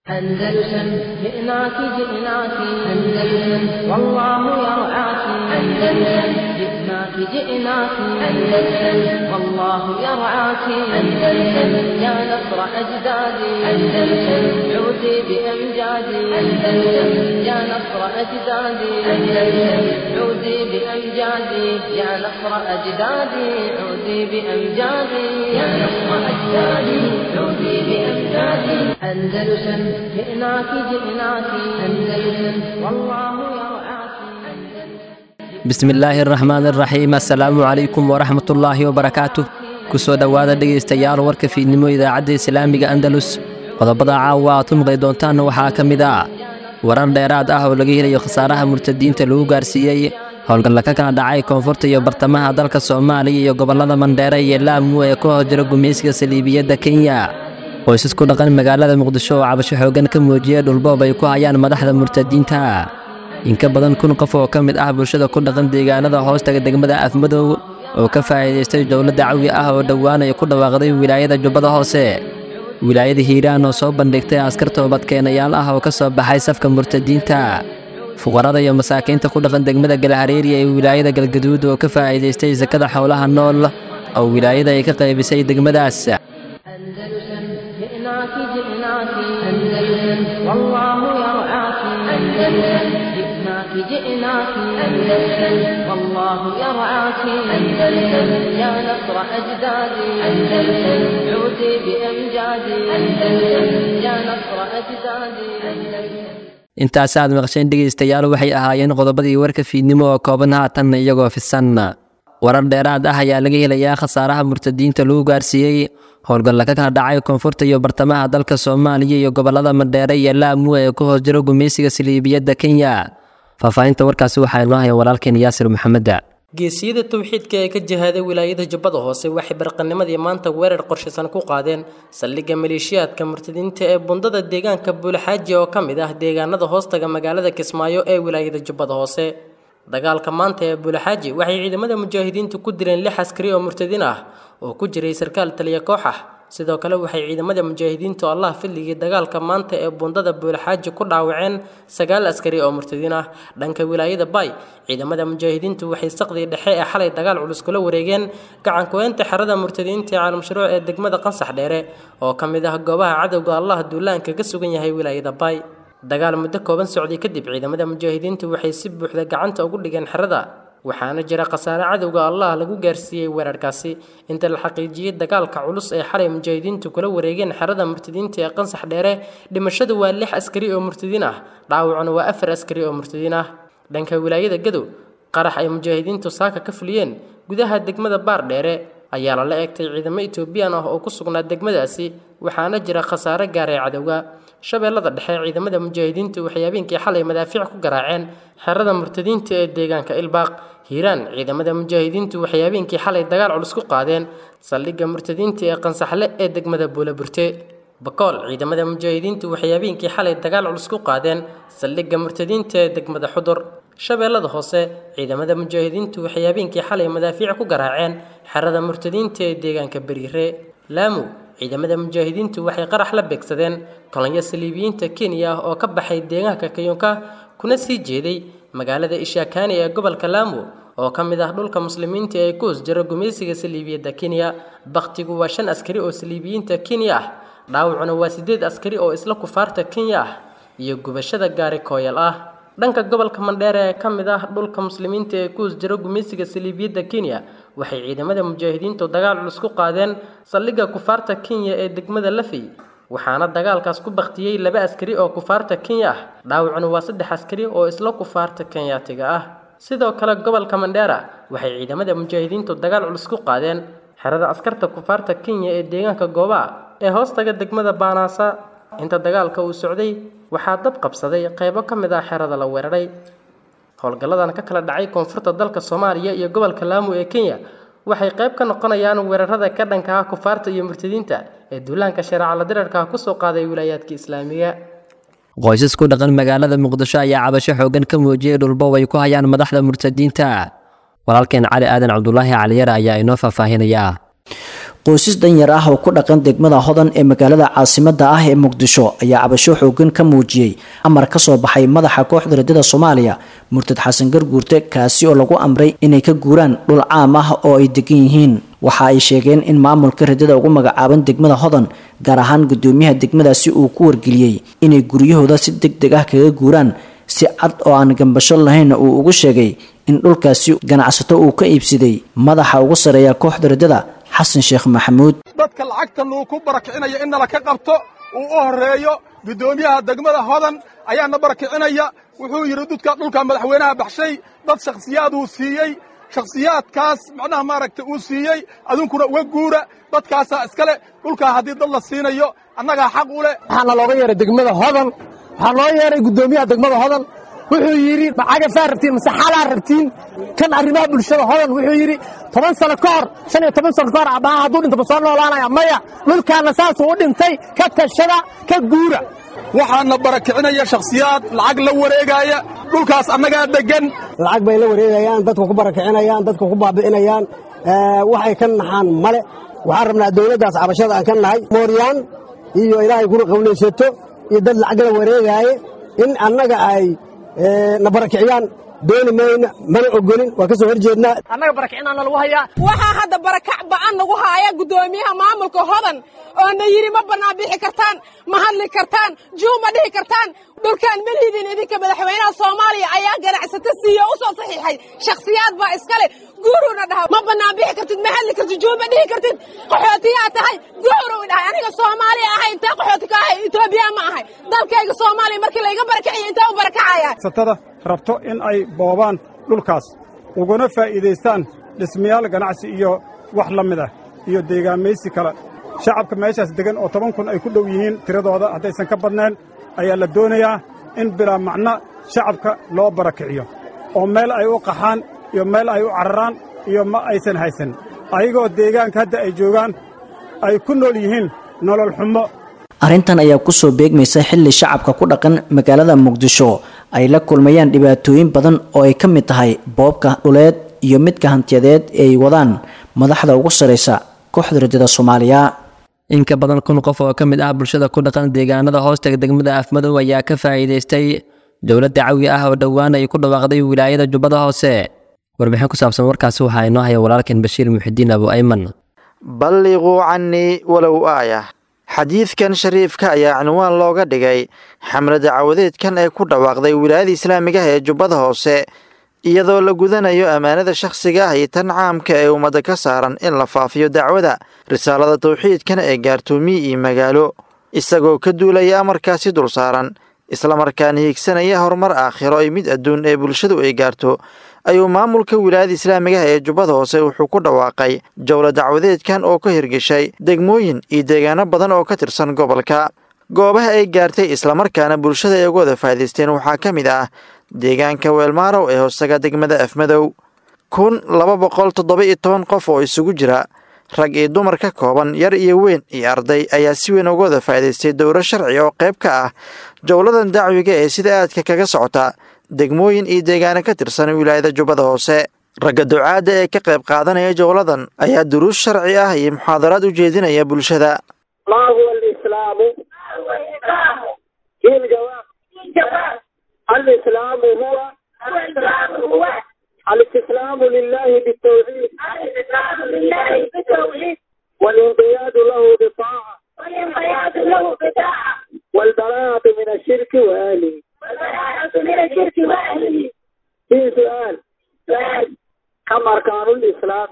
أندلسن جئناك جئناك أندلسن والله يرعاك أندلسن جئناك جئناك أندلسن والله يرعاك أندلسن يا نصر أجدادي أندلسن عودي بأمجادي أندلسن يا نصر أجدادي أندلسن عودي بأمجادي يا نصر أجدادي عودي بأمجادي يا نصر أجدادي عودي بأمجادي أندلسن جئناك جئناك أندلسن والله يرعاك bismillaahi araxmaan araxiim assalaamu calaykum waraxmatullaahi wabarakaatuh kusoo dhowaada dhegaystayaal warka fiidnimo idaacadda islaamiga andalus qodobada caawa aad ku maqli doontaanna waxaa ka mid ah warar dheeraad ah oo laga helayo khasaaraha murtadiinta lagu gaarsiiyey howlgalla ka kala dhacay koonfurta iyo bartamaha dalka soomaaliya iyo gobollada mandheere iyo laamu ee ku hoos jira gumaysiga saliibiyadda kenya qoysas ku dhaqan magaalada muqdisho oo cabasho xooggan ka muujiyey dhulboob ay ku hayaan madaxda murtadiinta in ka badan kun qof oo ka mid ah bulshada ku dhaqan deegaanada hoostaga degmada afmadow oo ka faa'iidaystay dowladda cawi ah oo dhowaanaya ku dhawaaqday wilaayada jubbada hoose wilaayada hiiraan oo soo bandhigtay askar toobadkeenayaal ah oo ka soo baxay safka murtadiinta fuqarada iyo masaakiinta ku dhaqan degmada galhareeri ee wilaayada galgaduud oo ka faa'iidaystay sakada xoolaha nool oo wilaayada ay ka qaybisay degmadaas أندلسن جئناك جئناك أندلسن والله يرعاك أندلسن جئناك جئناك أندلسن والله يرعاك أندلسن يا نصر أجدادي أندلسن عودي بأمجادي أندلسن يا نصر أجدادي أندلسن intaas aad maqsheen dhegaystayaal waxay ahaayeen qodobadii warka fiidnimo oo kooban haatanna iyagoo fisan warar dheeraad ah ayaa laga helayaa khasaaraha murtadiinta lagu gaarsiiyey howlgalla ka kala dhacay koonfurta iyo bartamaha dalka soomaaliya iyo gobollada mandheere iyo laamu ee ku hoos jiro gumaysiga saliibiyadda kenya faahfaahinta warkaasi waxaa inoo haya walaalkeen yaasir maxameda geesiyada towxiidka ee ka jihaaday wilaayada jubbada hoose waxay barqanimadii maanta weerar qorshaysan ku qaadeen saldhigga maleeshiyaadka murtadiinta ee bundada deegaanka buulaxaaji oo ka mid ah deegaanada hoostaga magaalada kismaayo ee wilaayada jubbada hoose dagaalka maanta ee buulaxaaji waxay ciidamada mujaahidiintu ku dileen lix askari oo murtadiin ah oo ku jiray sarkaal taliya koox ah sidoo kale waxay ciidamada mujaahidiintu allah filligii dagaalka maanta ee bundada buulaxaaji ku dhaawaceen sagaal askari oo murtadiin ah dhanka wilaayada bay ciidamada mujaahidiintu waxay saqdii dhexe ee xalay dagaal culus kula wareegeen gacankuweynta xerada murtadiinta ee caalamshuruuc ee degmada qansax dheere oo ka mid ah goobaha cadowga allah duulaanka ka sugan yahay wilaayada bay dagaal muddo kooban socday kadib ciidamada mujaahidiintu waxay si buuxda gacanta ugu dhigeen xerada waxaana jira khasaare cadowga allah lagu gaarsiiyey weerarkaasi inta la xaqiijiyey dagaalka culus ee xalay mujaahidiintu kula wareegeen xerada murtadiinta ee qansax dheere dhimashadu waa lix askari oo murtadiin ah dhaawacuna waa afar askari oo murtadiin ah dhanka wilaayada gadow qarax ay mujaahidiintu saaka ka fuliyeen gudaha degmada baar dheere ayaa lala eegtay ciidamo etoobiyaan ah oo ku sugnaa degmadaasi waxaana jira khasaare gaaray cadowga shabeellada dhexe ciidamada mujaahidiintu waxay habeenkii xalay madaafiic ku garaaceen xerada murtadiinta ee deegaanka ilbaaq hiiraan ciidamada mujaahidiintu waxay habeenkii xalay dagaal culus ku qaadeen saldhigga murtadiinta ee qansaxle ee degmada buulaburte bakool ciidamada mujaahidiintu waxay habeenkii xalay dagaal culus ku qaadeen saldhigga murtadiinta ee degmada xudur shabeellada hoose ciidamada mujaahidiintu waxay habeenkii xalay madaafiic ku garaaceen xerada murtadiinta ee deegaanka beriire laamu ciidamada mujaahidiintu waxay qarax la beegsadeen kolonyo saliibiyiinta kenya ah oo ka baxay deegaanka kayunka kuna sii jeeday magaalada ishaakaani ee gobolka laamu oo ka mid ah dhulka muslimiinta ee ku hoos jira gumaysiga saliibiyadda kenya bakhtigu waa shan askari oo saliibiyiinta kenya ah dhaawacuna waa siddeed askari oo isla kufaarta kenya ah iyo gubashada gaari kooyal ah dhanka gobolka mandheere ee ka mid ah dhulka muslimiinta ee ku hoos jira gumaysiga saliibiyadda kenya waxay ciidamada mujaahidiintu dagaal culus ku qaadeen saldhigga kufaarta kenya ee degmada lafey waxaana dagaalkaas ku baktiyey laba askari oo kufaarta kenya ah dhaawacuna waa saddex askari oo isla kufaarta kenyaatiga ah sidoo kale gobolka mandheera waxay ciidamada mujaahidiintu dagaal culus ku qaadeen xerada askarta kufaarta kenya ee deegaanka goobaa ee hoostaga degmada baanaasa inta dagaalka uu socday waxaa dab qabsaday qaybo ka mid ah xerada la weeraray howlgalladan ka kala dhacay koonfurta dalka soomaaliya iyo gobolka laamu ee kenya waxay qayb ka noqonayaan weerarada ka dhanka ah kufaarta iyo murtadiinta ee duulaanka shareecala dirarka kusoo qaaday wilaayaadka islaamiga qoysas ku dhaqan magaalada muqdisho ayaa cabasho xooggan ka muujiyey dhulboob ay ku hayaan madaxda murtadiinta walaalkeen cali aadan cabdulaahi caliyare ayaa inoo faahfaahinayaa qoysas danyar ah oo ku dhaqan degmada hodan ee magaalada caasimada ah ee muqdisho ayaa cabasho xoogan ka muujiyey amar ka soo baxay madaxa kooxda radada soomaaliya murtad xasan garguurte kaasi oo lagu amray inay ka guuraan dhul caam ah oo ay degan yihiin waxa ay sheegeen in maamulka radada ugu magacaaban degmada hodan gaar ahaan gudoomiyaha degmadaasi uu ku wargeliyey inay guryahooda si deg deg ah kaga guuraan si cad oo aan gambasho lahaynna uu ugu sheegay in dhulkaasi ganacsato uu ka iibsaday madaxa ugu sareeya kooxda radada xasan sheekh maxamuud dadka lacagta lagu ku barakicinaya in nala ka qabto uu u horreeyo guddoomiyaha degmada hodan ayaana barakicinaya wuxuu yidhi dudka dhulka madaxweynaha baxshay dad shakhsiyaaduu siiyey shakhsiyaadkaas macnaha maaragtay uu siiyey adunkuna uga guura dadkaasaa iskale dhulkaa haddii dad la siinayo annagaa xaq u leh waxaana looga yeeray degmada hodan waxaa loo yeeray guddoomiyaha degmada hodan wuxuu yidhi macagafaa rabtiin mase xalaa rabtiin kan arrimaha bulshada hodan wuxuu yidhi toban sano ka hor shan iyo toban sano ka hor abbaha hadduu dhintaba soo noolaanaya maya dhulkaana saasuu u dhintay ka tashada ka guura waxaana barakicinaya shakhsiyaad lacag la wareegaaya dhulkaas annagaa deggan lacag bay la wareegayaan dadka ku barakicinayaan dadka ku baabi'inayaan waxay ka naxaan male waxaan rabnaa dawladdaas cabashada aan ka nahay mooryaan iyo ilaahay kuna qawlaysato iyo dad lacag la wareegaaye in annaga ay na barakiciyaan dooni mayna mana ogolin waa ka soo hor jeednaa annaga barakicinaana lagu hayaa waxaa hadda barakac ba'an nagu haaya guddoomiyaha maamulka hodan oo na yidhi ma bannaan bixi kartaan ma hadli kartaan juu ma dhihi kartaan dhulkaan melihidiin idinka madaxweynaha soomaaliya ayaa ganacsato siiye u soo saxiixay shakhsiyaad baa iskale guuruuna dhaha ma bannaan bixi kartid ma hadli kartid juu ma dhihi kartid qaxootiyaa tahay guuruu dhahay aniga soomaaliya ahay intee qaxooti ka ahay etoobiya ma ahay dalkayga soomaaliya markii layga barakiciyo intee u barakacaya satada rabto in ay boobaan dhulkaas uguna faa'iidaystaan dhismayaal ganacsi iyo wax la mid ah iyo deegaamaysi kale shacabka meeshaas degan oo toban kun ay ku dhow yihiin tiradooda haddaysan ka badnayn ayaa la doonayaa in bilaa macno shacabka loo barakiciyo oo meel ay u qaxaan iyo meel ay u cararaan iyo ma aysan haysan ayagoo deegaanka hadda ay joogaan ay ku nool yihiin nolol xumo arrintan ayaa kusoo beegmaysa xilli shacabka ku dhaqan magaalada muqdisho ay la kulmayaan dhibaatooyin badan oo ay ka mid tahay boobka dhuleed iyo midka hantiyadeed ee ay wadaan madaxda ugu saraysa kooxda rajada soomaaliya in ka badan kun qof oo ka mid ah bulshada ku dhaqan deegaanada hoostaga degmada afmadow ayaa ka faa'iidaystay dowladda cawi ah oo dhowaan ay ku dhawaaqday wilaayada jubbada hoose warbixin ku saabsan warkaasi waxaa inoo haya walaalkeen bashiir muxidiin abu ayman balliquu cannii walow aayah xadiidkan shariifka ayaa cinwaan looga dhigay xamlada cawadeedkan ee ku dhawaaqday wilaayada islaamiga ah ee jubbada hoose iyadoo la gudanayo ammaanada shakhsiga ah iyo tan caamka ee ummadda ka saaran in la faafiyo dacwada risaalada tawxiidkan ee gaartoomiye iyo magaalo isagoo ka duulaya amarkaasi dul saaran islamarkaana hiigsanaya horumar aakhiro iyo mid adduun ee bulshadu ay gaarto ayuu maamulka wilaayada islaamiga ah ee jubbada hoose wuxuu ku dhawaaqay jowla dacwadeedkan oo ka hirgeshay degmooyin iyo deegaano badan oo ka tirsan gobolka goobaha ay gaartay islamarkaana bulshada ay uga wada faa'idaysteen waxaa ka mid ah deegaanka weelmaarow ee hoosaga degmada afmadow kun laba boqol toddoba iyo toban qof oo isugu jira rag iyo dumar ka kooban yar iyo weyn iyo arday ayaa si weyn uga wada faa'idaystay dowro sharci oo qayb ka ah jowladan dacwiga ee sida aadka kaga socota degmooyin iyo deegaano ka tirsan wilaayada jubbada hoose ragga ducaadda ee ka qayb qaadanaya jowladan ayaa duruus sharci ah iyo muxaadaraad u jeedinaya bulshada ما هو الإسلام في الجواب الإسلام هو الاستسلام لله بالتوحيد والانقياد له بطاعة والبراءة من الشرك وأهله في سؤال كم أركان الإسلام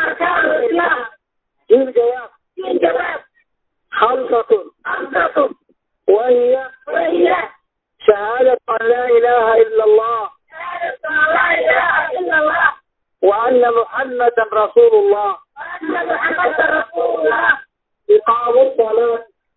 في الجواب خمسة وهي شهادة أن لا إله إلا الله وأن محمدا رسول الله إقام الصلاة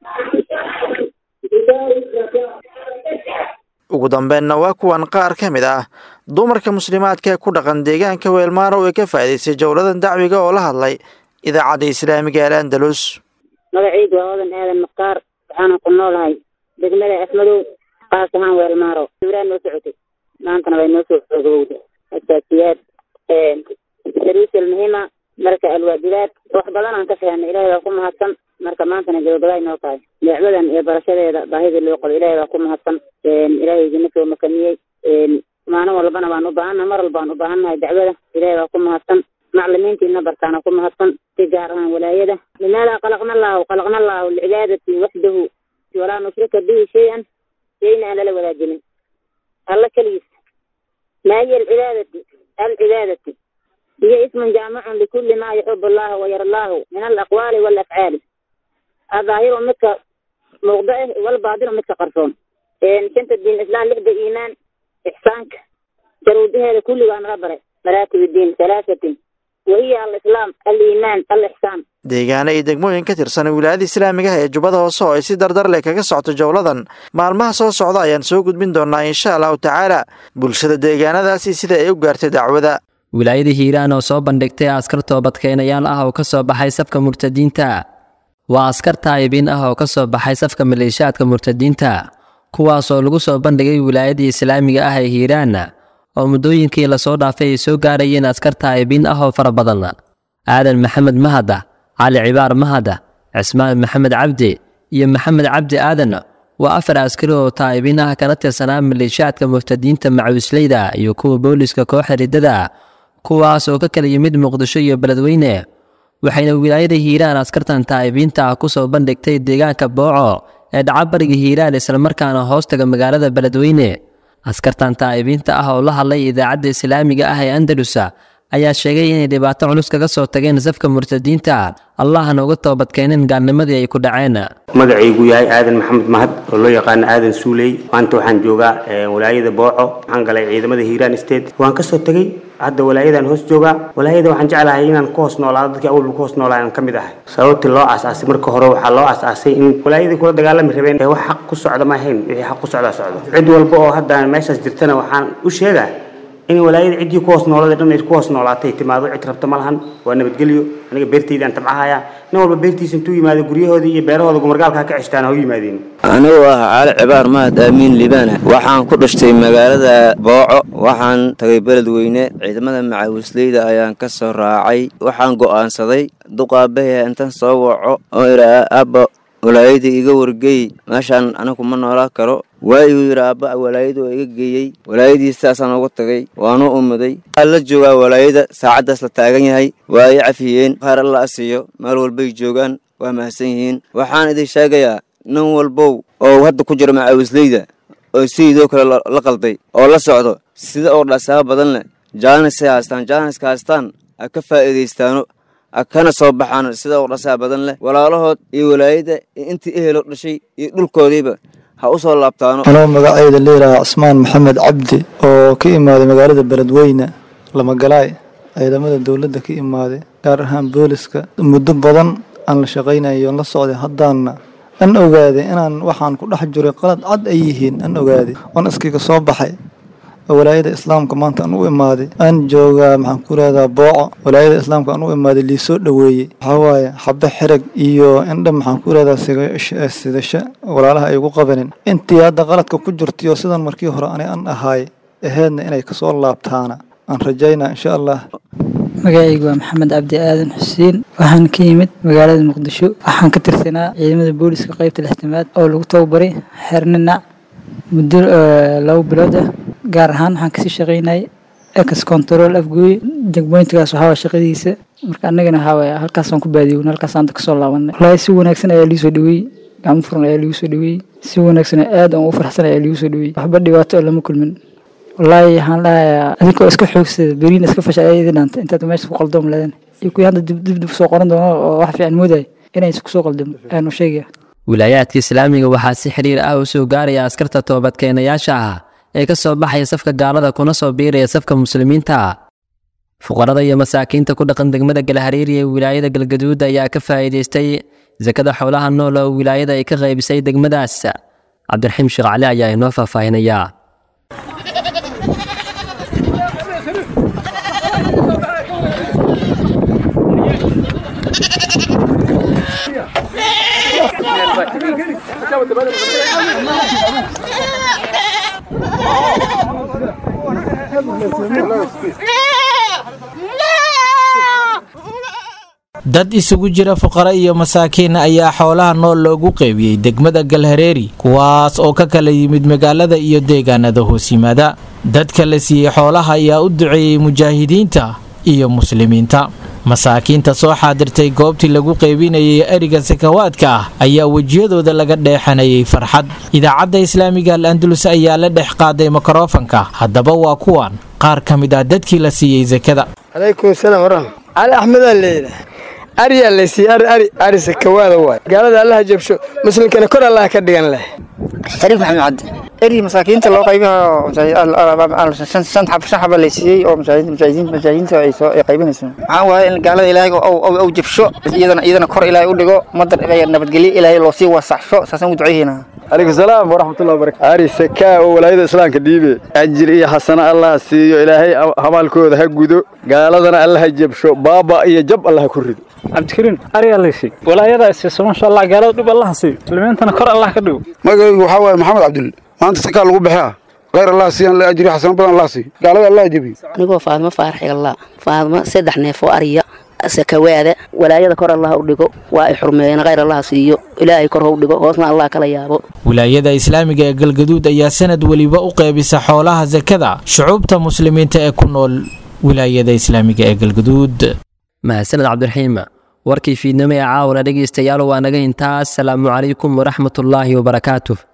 إيتاء الزكاة ugu dambeenna waa kuwan qaar ka mid ah dumarka muslimaadka ee ku dhaqan deegaanka weelmaarow ee ka faa'idaystay jowladan dacwiga oo la hadlay idaacadda islaamiga al andalus magacaydu waa odan aadan mukhtaar waxaana ku noolahay degmada afmadow qaas ahaan weelmaaro ibraan noo socotay maantana way noo soo xoogowda asaasiyaad daruusal muhiima marka alwaajibaad wax badan aan ka fahanay ilaahay baa ku mahadsan marka maantana gabagabaay noo tahay dacwadan iyo barashadeeda baahidii loo qabo ilaahay baa ku mahadsan ilaahay idina soo makaniyey maalin walbana waan u baahannahay mar walba waan u baahannahay dacwada ilaahay baa ku mahadsan maclimiintiina bartaana ku mahadsan si gaar ahaan walaayada limaada khalaqna allahu khalaqna allahu licibaadati waxdahu walaa nushrika bihi shay-an shayna aan lala wadaajinin alla keligiis ما هي العبادة العبادة هي اسم جامع لكل ما يحب الله ويرى الله من الأقوال والأفعال الظاهر مثل موضعه والباطن مثل قرصون إن كنت الدين الإسلام لحد إيمان إحسانك جرودها لكل وأن ربره مراتب الدين ثلاثة وهي الإسلام الإيمان الإحسان deegaano iyo degmooyin ka tirsan wilaayada islaamiga ah ee jubbada hoose oo ay si dardar leh kaga socoto jowladan maalmaha soo socda ayaan soo gudbin doonaa insha allahu tacaala bulshada deegaanadaasi sida ay u gaartay dacwada wilaayada hiiraan oo soo bandhigtay askar toobadkeenayaal ah oo ka soo baxay safka murtadiinta waa askar taayibiin ah oo ka soo baxay safka maleeshiyaadka murtadiinta kuwaasoo lagu soo bandhigay wilaayadii islaamiga ah ee hiiraan oo muddooyinkii lasoo dhaafay ay soo gaarayeen askar taayibiin ah oo fara badan aadan maxamed mahada cali cibaar mahada cismaan maxamed cabdi iyo maxamed cabdi aadan waa afar askari oo taa'ibiin ah kana tirsanaa maleeshiyaadka murtadiinta macawisleyda iyo kuwa booliska kooxa riddada kuwaas oo ka kala yimid muqdisho iyo beledweyne waxayna wilaayada hiiraan askartan taa'ibiinta ah ku soo bandhigtay deegaanka booco ee dhaca bariga hiiraan islamarkaana hoostaga magaalada beledweyne askartan taa'ibiinta ah oo la hadlay idaacadda islaamiga ah ee andalusa ayaa sheegay inay dhibaato culus kaga soo tageen safka murtadiinta allahna uga toobadkeeneen gaalnimadii ay ku dhaceen magacaygu yahay aadan maxamed mahad oo loo yaqaano aadan suuley maanta waxaan joogaa walaayada booco waxaan galay ciidamada hiiraan state waan kasoo tegey hadda walaayadan hoos joogaa walaayada waxaan jeclahay inaan ku hoos noolaado dadkii awalba ku hoos noolaa aan ka mid ahay sababtii loo aasaasay marka hore waxaa loo aasaasay in walaayadii kula dagaalami rabeen ee wax xaq ku socda ma ahayn wixii xaq ku socdaa socdo cid walba oo hadda meeshaas jirtana waxaan u sheegaa in walaayada ciddii ku hoos noolada dhan ay ku hoos noolaatay timaado cid rabta ma lahan waa nabadgelyo aniga beertayda aan tabcahayaa nin walba beertiisa intuu yimaado guryahoodii iyo beerahooda gumargaalka ka ceshtaan ha u yimaadeen anigu ah caali cibaar mahad aamiin libaana waxaan ku dhashtay magaalada booco waxaan tagay beledweyne ciidamada macaawisleyda ayaan ka soo raacay waxaan go'aansaday duqaabahee intan soo waco oo idhaa aabba walaayada iga wargeey meeshaan anigu ma noolaa karo waa igu yidhi aabba walaayada oo iga geeyey walaayadii sidaasaan uga tagay waanu umuday waxaa la joogaa walaayada saacaddaas la taagan yahay waa ay cafiyeen qaar alla asiiyo meel walbay joogaan waa mahadsan yihiin waxaan idin sheegayaa nin walbow oo hadda ku jira macaawisleyda oo sidiidoo kale la qalday oo la socdo sida oo dhasaaba badan leh jaanisay haystaan jaaniska haystaan ha ka faa'iidaystaano kana soo baxaan sida u dhasaa badan leh walaalahood iyo walaayada intii ehelo dhashay iyo dhulkoodiiba ha u soo laabtaano anoo magacayda leeyahaa cismaan maxamed cabdi oo ka imaaday magaalada beledweyne lamagalaay ciidamada dowladda ka imaaday gaar ahaan booliska muddo badan aan la shaqaynayo la socday haddaanna an ogaaday inaan waxaan ku dhex jiray qalad cad ay yihiin an ogaaday oon iskiga soo baxay walaayada islaamka maanta aan u imaaday aan joogaa maxaan ku leedaha booco walaayada islaamka aan u imaaday liisoo dhoweeyey waxaa waaye xabe xereg iyo indha maxaan ku leedaha sidasho walaalaha ay ugu qabanin intii hadda qaladka ku jirtaiyo sidan markii hore ani an ahaay aheedna inay kasoo laabtaana aan rajaynaa insha allah magacaygu waa maxamed cabdi aadan xuseen waxaan ka yimid magaalada muqdisho waxaan ka tirsanaa ciidamada booliska qaybta lixtamaad oo lagu tababaray xeerninac muddo labo bilood ah gaar ahaan waxaan kasii shaqaynayay ex control afgooye jagboyntigaas waxaa waa shaqadiisa marka annagana waxaa waaya halkaasaan ku baadiyown halkaasaan da kasoo laabanay wallaahi si wanaagsan ayaa liisoo dhaweeyey gacmo furan ayaa liigu soo dhaweeyey si wanaagsan aad aan u farxsan ayaa liigu soo dhaweeyey waxba dhibaato oo lama kulmin wallaahi waxaan dhahayaa adinkoo iska xoogsada beriina iska fasha ayaa idin dhaanta intaad meesha ku qaldoom leedan iyo kuwii hadda dib dib soo qoran doono oo wax fiican moodaya inaysa kusoo qaldamo ayaanu sheegaya wilaayaadka islaamiga waxaa si xiriir ah u soo gaaraya askarta toobadkeenayaasha ah ee ka soo baxaya safka gaalada kuna soo biiraya safka muslimiinta fuqarada iyo masaakiinta ku dhaqan degmada galhariiri ee wilaayada galgaduud ayaa ka faa'iidaystay sakada xoolaha nool oo wilaayada ay ka qaybisay degmadaas cabdiraxiim sheekh cali ayaa inoo faahfaahinaya dad isugu jira fuqara iyo masaakiin ayaa xoolaha nool loogu qeybiyey degmada galhareeri kuwaas oo ka kala yimid magaalada iyo deegaanada hoos yimaada dadka la siiyey xoolaha ayaa u duceeyey mujaahidiinta iyo muslimiinta masaakiinta soo xaadirtay goobtii lagu qeybinayay eriga sakawaadka ah ayaa wejiyadooda laga dheexanayay farxad idaacadda islaamiga al andalus ayaa la dhex qaaday mikrofanka haddaba waa kuwan qaar ka mid ah dadkii la siiyey sakada calaykum salaam waraxma cali axmedaa leeyahay ariyaa laysiiye ari ari ari sakawaada waay gaalada allaha jabsho muslimkana kor allaha ka dhigan leh shariif maxamed cabdi eri masaakiinta loo qaybiha shan xaba laysiiyey oo mujaahidiinta ay soo qaybinayso waxaan waaye in gaalada ilaahay ou jabsho iyadana iyadana kor ilaahay u dhigo madar nabadgelyo ilaahay loo sii wasaxsho saasaan u duceyhiina calaykum salaam waraxmatullahi wabarakatu ari sakaa oo walaayada islaamka dhiibe ajir iyo xasano allah siiyo ilaahay hamaalkooda ha gudo gaaladana allaha jabsho baaba iyo jab allaha ku rido cabdikariin ariyaa laysi walaayada siiso masha allah gaalada dhib allaha siiyo muslimiintana kor allah ka dhigo magacaygu waxaa waaye maxamed cabdul maanta sakaa lagu baxaa khayr allah siiyaan la ajri xasano badan allah siiyo gaalada allah jabiyo anigoo faadmo faarax igalla faadmo saddex neef oo ariya sakawaada walaayada kor allah u dhigo waa ay xurmeeyeen khayr allah siiyo ilaahay kor hau dhigo hoosna allah kala yaabo wilaayada islaamiga ee galgaduud ayaa sanad weliba u qeybisa xoolaha sakada shucuubta muslimiinta ee ku nool wilaayada islaamiga ee galgaduud mahadsaned cabdiraxiim warkii fiidnimo ee caawna dhegaystayaal waa naga intaas salaamu calaykum waraxmatullaahi wabarakaatuh